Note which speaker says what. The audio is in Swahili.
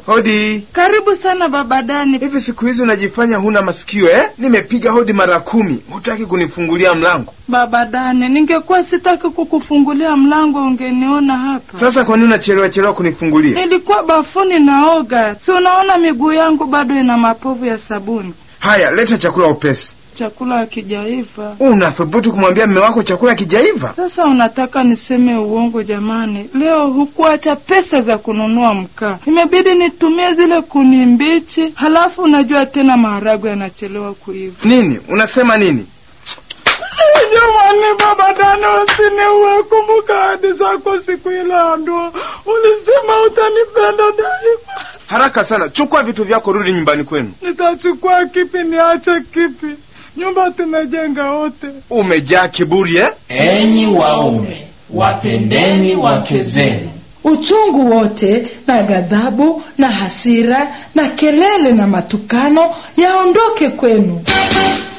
Speaker 1: Hodi.
Speaker 2: Karibu sana baba Dani.
Speaker 1: Hivi siku hizi unajifanya huna masikio eh? Nimepiga hodi mara kumi, hutaki kunifungulia mlango.
Speaker 2: Baba Dani, ningekuwa sitaki kukufungulia mlango ungeniona hapa.
Speaker 1: Sasa kwa nini unachelewa chelewa kunifungulia?
Speaker 2: Nilikuwa bafuni naoga, si unaona miguu yangu bado ina mapovu ya sabuni.
Speaker 1: Haya, leta chakula upesi.
Speaker 2: Chakula hakijaiva.
Speaker 1: Unathubutu kumwambia mme wako chakula kijaiva?
Speaker 2: Sasa unataka niseme uongo? Jamani, leo hukuacha pesa za kununua mkaa, imebidi nitumie zile kuni mbichi. Halafu unajua tena maharagwe yanachelewa kuiva.
Speaker 1: Nini unasema nini?
Speaker 2: Jamani, baba Dani, usiniue. Kumbuka ahadi zako siku ile ya ndoa, ulisema utanipenda daima.
Speaker 1: Haraka sana, chukua vitu vyako, rudi nyumbani kwenu.
Speaker 2: Nitachukua kipi? Niache kipi? Nyumba tumejenga wote.
Speaker 1: Umejaa kiburi eh?
Speaker 3: Enyi waume, wapendeni wake zenu.
Speaker 4: Uchungu wote na ghadhabu na hasira na kelele na matukano yaondoke kwenu.